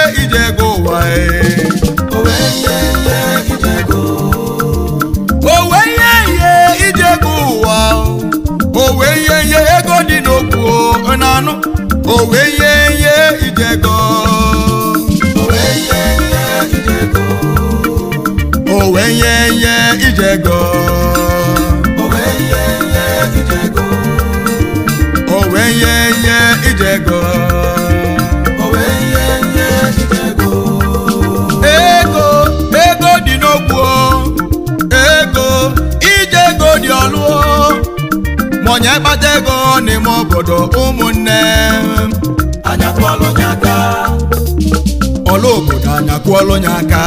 ije ego ụwa ee. owe ihe ihe ije ego owe ihe ihe ije ego ụwa owe ihe ihe ego dị n'okwu o, na-anụ owe ihe ihe ije ego owe ihe ihe ije ego owe ihe ihe ije ego owe ihe ihe ije ego owe ihe ihe ije ego owe ihe ihe ije ego ego ego dị n'okwu o. ego ije ego dị ọlụ o. ma onye kpata ego n'ime obodo ụmụnne anya kwọlụ nye aka ọlụ obodo anya kwụọlụ ya aka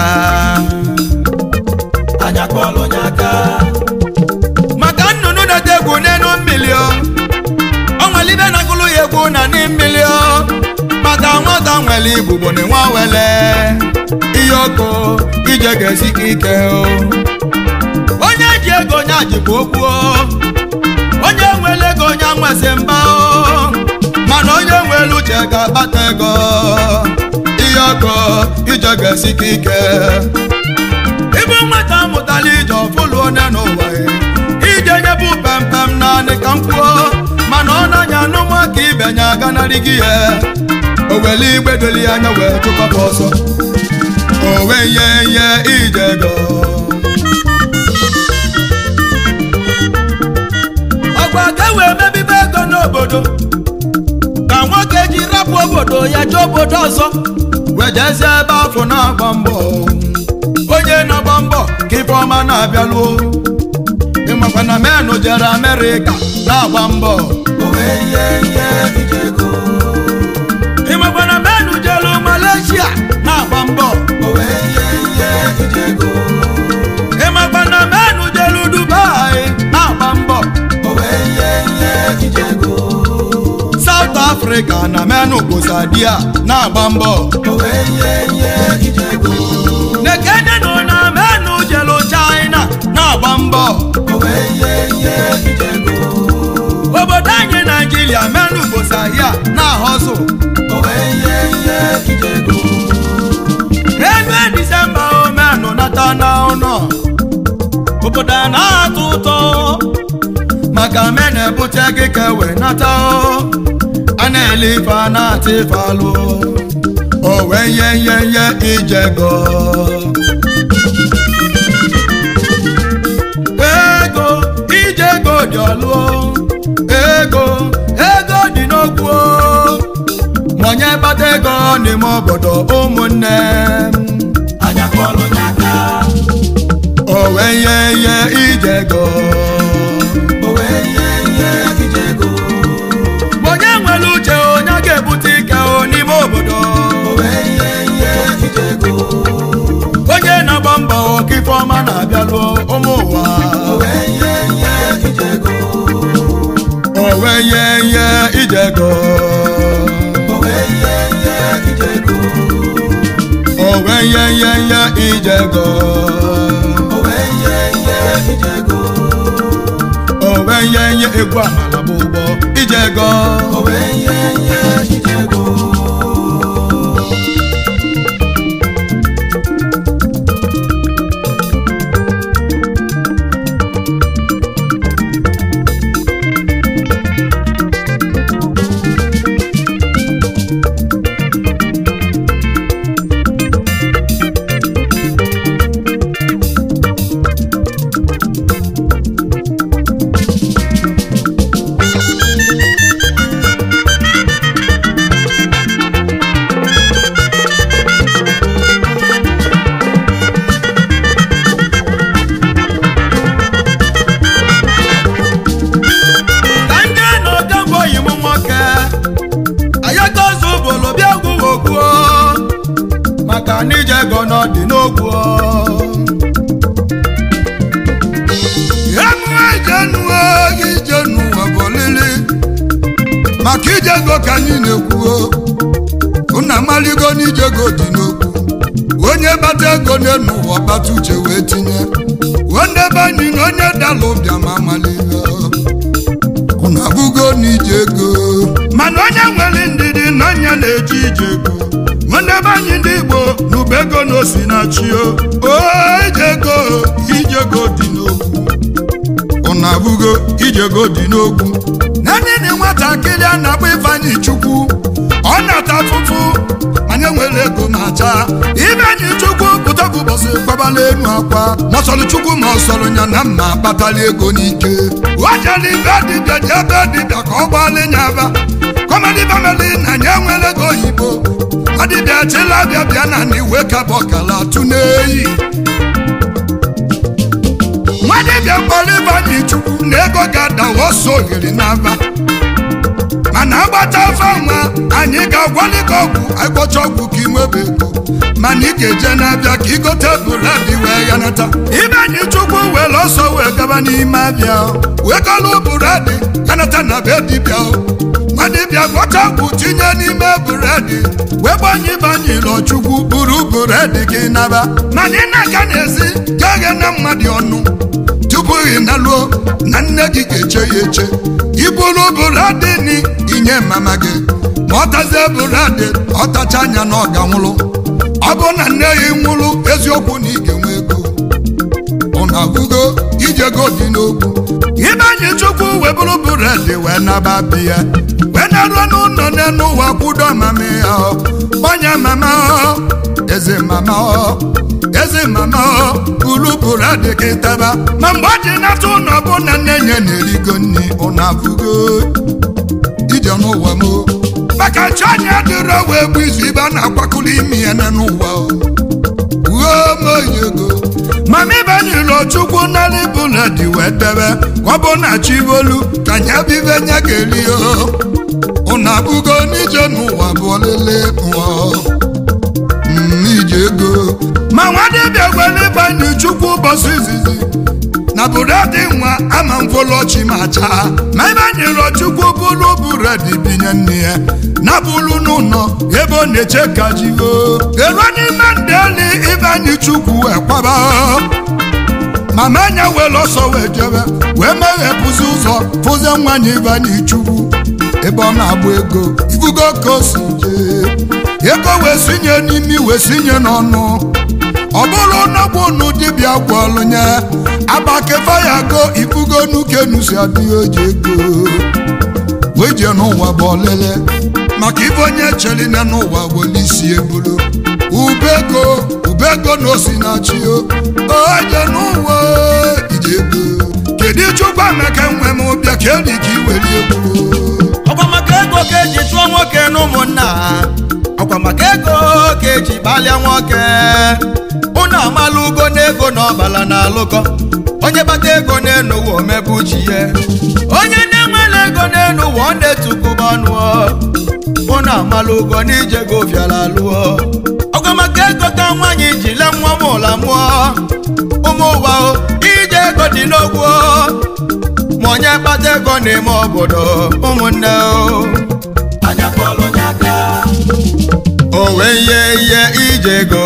anya kwọlụ nye aka maka nnụnụ na-ete egwu n'elu mmiri o ọ nwere ibe na-agụlụ ya egwu na ndị mmiri o maka nwata nwere igbugbo na nwa wele ihe ọkụ ije ga-esi ka ike o onye ji ego onye jikwa okwu o onye nwere ego onye nwesị mba o mana onye nwere uche ga-akpata ego ihe ọkụ ije ga-esi ka ike ibu nwata mụtara ije ọfụlụ onye n'ụwa ya. ije nyebu pempem naanị ka m kwuo mana ọ na-anya anụma ka ibenye aganarị gị ya o were igbe doli ya anya wee chụkwapụ ọsọ o wee ihe ihe ije ego ọgwa ka e wee mebibe ego n'obodo ka nwoke ji rapụ obodo ya jee obodo ọzọ wee jezie ebe afọ na-agba mbọ onye na-agba mbọ ka ife ọma na-abịaluo ịmakwa na menụ jere amerịka na-agba mbọ owe ihe ihe ije ego ịmakwa na menụ jere malaysia na-agba mbọ owe ihe ihe ije ego ịmakwa na menụ jere dubai na-agba mbọ owe ihe ihe ije ego south africa na menụ bosadia na-agba mbọ owe ihe ihe ije ego nekene nọ na menụ jere china na-agba mbọ owe ihe ihe ije ego obodo anyị naijiria menụ bosadia na-ahọzụ owe ihe ihe ije ego ebe disemba omenụ nata na ụlọ obodo a na-atọ ụtọ maka me na-ebute gị ka e wee nata o a na-ele ife a na-ata ife alụ o wee ihe ihe ihe ijego ego ijego dị ọlụ o. ego ego dị n'okwu o. ma onye kpata ego n'ime obodo ụmụnne m anya kwọlụ nye aka o wee ihe ihe ijego owe ihe ihe ije ego onye nwere uche onye ga-ebute ike o n'ime obodo owe ihe ihe ije ego onye na-agba mbọ ka ife ọma na-abịalụ ụmụ ụwa owe ihe ihe ije ego o wee ihe ihe ijego owe ihe ihe ije ego o wee ihe ihe ihe ijego owe ihe ihe ije ego o wee ihe ihe egwu amala bụ ụgbọ ijego owe ihe ihe ije ego ka ndị na ogemgbe oyi m nwoke ayakazu bụlụ bịa gwuo ogwuo maka na ije ego n'ọdị n'ogwu emuejenuo ijenuwa bụ olili maka ijego ka anyị na-ekwuo unu amaligo n'ijego dị n'okwu onye bata ego n'enu ụwa bata uche wee tinye onye be anyị na onye dala ụbịa ma amaligo unu abụgo n'ije ego mana onye nwere ndidi na onye na-eji ije ego onye be ebe anyị ndị igbo na ube ego na osi na chi o o ijego ijego dị n'okwu ụnụ abụgo ijego dị n'okwu naanị na nwatakịrị a na-akpọ ifeanyị chukwu ọ na-ata afụfụ anyị nwere ego ma chaa ifeanyị chukwu pụta bụ ụbọchị gbabala enu akwa mọsọrọ chukwu ma ọsọrọ ya na mma kpatara ego n'ike o jere ibe dibịa ji ebe dibịa ka ọ gbaala nya aba kọmedi famili na ya nwere ego oyibo adịbịa chela bịa bịa na na iwe kabụ ọkala tụ n'eyi nwadibịa kpọrọ ịbanye chukwu na ego ga-adawa ọsọ ogiri n'aba mana agbata afọ nwa anyị ga-agwali gị ọgwụ agwọcha ọgwụ ka inwebe ego mana ị ga-eje n'abịa ka igote bụladị wee ghanata ịbanye chukwu were ọsọ wee gaba n'ime abịa wee gọlụ bụradị ghanata na be dibịa nwadibịa gwọcha ọgwụ tinye n'ime bụredị wee gbanye ịbanye ịlọchukwu buru bụredị gị naba mana ị na-aga n'ezi gaghị na mmadụ ọnụ tupu ị naluo na nne gị ga-eche ya eche iburu bụredị ni inye mama gị ma ọ tazie bụredị ọ tacha anya na ọ ga-nwụrụ ọ bụ na nne ya nwụrụ eziokwu na ị ga-enwe ego ọ na-abụgo ijego dị n'okwu ịbanye chukwu wee bụrụ bụredị wee naba biya wee naruo n'ụlọ n'elu ụwa kwudo mama ya gbanye mama eze mama eze mama ulu bụredị gị taba ma mgbe ọ dị nata ụlọ bụ na nne ya na-erigo nri ọ na-abụgo ije n'ụwa m maka chi anya dịrọ wee bụ izu ibe a na-akwakụrụ imi ya n'ụwa uwe moyi ego mama ịbanyere chukwu narị bụladị wee debe ka ọ bụ na chivolu ka nya bibe nya ga-eri ụnụ abụgo n'ije n'ụwa bụ olele ụwa ije ego ma nwadibịa gwere ịbanye chukwu ụbọchị izizi na bụredị nwa ama mfolochi ma chaa ma ịbanyere chukwu bụrụ bụredị binye nne ya na bụrụ n'ụlọ ebe ọ na-eche ka jivo eruo n'ime ndị eli ịbanye chukwu ekwaba mama anya were ọsọ wee jebe wee meghepụzi ụzọ fụzie nwanyị ịbanye chukwu ebe ọ na-agba ego ifugo ka o si jee ego wee sinye n'imi wee sinye n'ọnụ ọ bụrụ n'ọgwụ unu dibịa gwọlụ nye agbakefa ya go ifugo nuke nusi adịghị oji ego wee jee n'ụwa bụ ọlele maka ife onye cheline n'ụwa were isi ebulu ubego ubego na osi na chi o oje n'ụwa ije ego kedu chukwu emeka nwe m bịa ka eri ka iwere egwu ọkwa maka ego ka eji chụọ nwoke na ụmụnna ọkwa maka ego ka eji gbalịa nwoke unu amala ugo na ego na ọbala na alụkọ onye bata ego n'elu ụwa omebu chi ya onye na-enwere ego n'elu ụwa ọ na-etukụba ọnụ unu amala ugo na ije go fiala alụọ ọkwa maka ego ka nwaanyị ji le nwa m ụla mụọ ụmụ ụwa o ije ego dị n'ogwu ma onye kpata ego n'ime obodo ụmụnne o anya kpọrọ onye aka o wee ihe ihe ije ego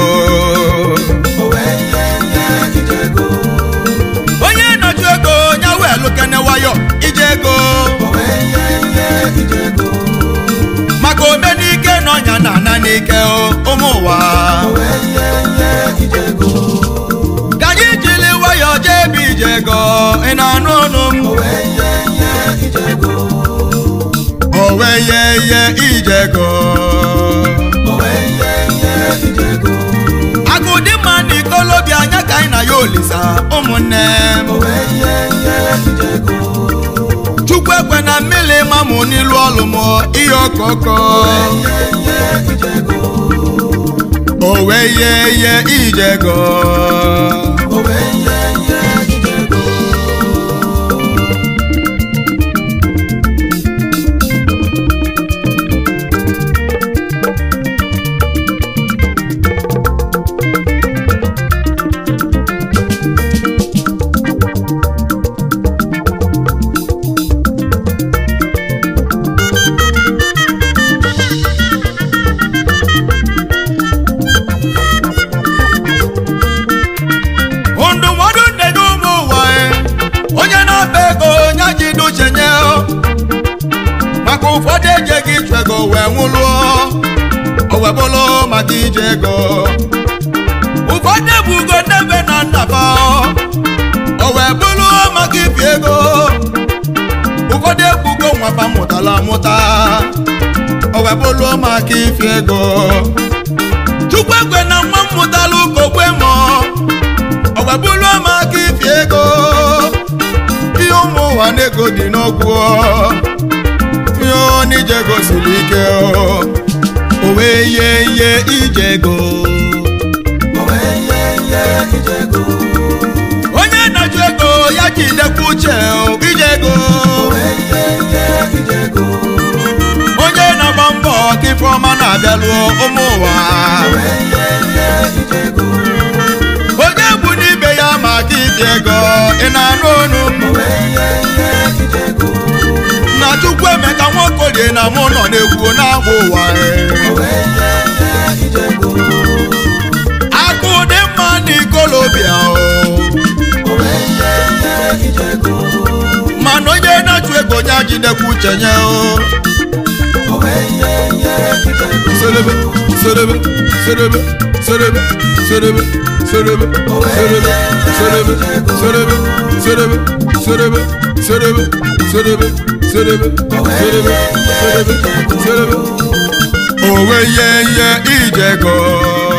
o wee ihe ihe ije ego onye nọju ego ya wee lụkene wayo ije ego o wee ihe ihe ije ego maka omenike na ọnya na ana n'ike o ụmụ ụwa o wee ihe ihe ije ego ka anyị jiri wayo jee ebe ije ego ị na-anụ ọnụ m o wee ihe ihe ije ego o wee ihe ihe ije ego o wee ihe ihe ije ego agụ dị mma na ikolobịa anya ka anyị na ya olisa ụmụnne m o wee ihe ihe ije ego chukwu ekwe na mmiri mamụ n'ilu ọlụ m ihe ọkọkọ ihe ihe ije ego o wee ihe ihe ije ego o wee ihe ihe ije ego ndụmọdụ nne nye ụmụ ụwa e, onye na-akpa ego onye ji duche nye o. maka ụfọdụ ejeghị ịchụ ego wee nwụlụọ o wee bụrụ maka ije ego ụfọdụ ebugo nnebe na nnaba o wee bụrụ maka ibi ego ụfọdụ ebugo nwapa mụtara amụta o wee bụrụ maka ifi ego chukwu ekwe na nwa m mụtara ụkokwe mọ o wee bụrụ maka ifi ego ihe ụmụ ụwa na-ego dị n'ogwu ihe onije gosiri ike o wee ye ihe ije ego owe ihe ihe ijego onye na-ajụ ego ya jidekwa uche o, ije ego owe ihe ihe ijego onye na-agba mbọ ka ife ọma na-abịaluo ụmụ ụwa owe ihe ihe ijego onye bụ n'ibe ya maka iji ego ị na-anụ ọnụ m owe ihe ihe ijego na chukwu emeka nwaokolie na mụ nọ na-ekwu na-agba ụwa e. owe ihe ihe ijego akụ dị mma na ikolobịa o owe ihe ihe ijego mana onye na-achụ ego ya jidekwa uche nye o owe ihe ihe ijego Serebe, serebe, serebe, serebe, serebe, serebe, serebe, serebe, serebe, serebe, serebe, serebe, serebe, serebe, serebe, serebe, serebe. Owe ye ye ijego.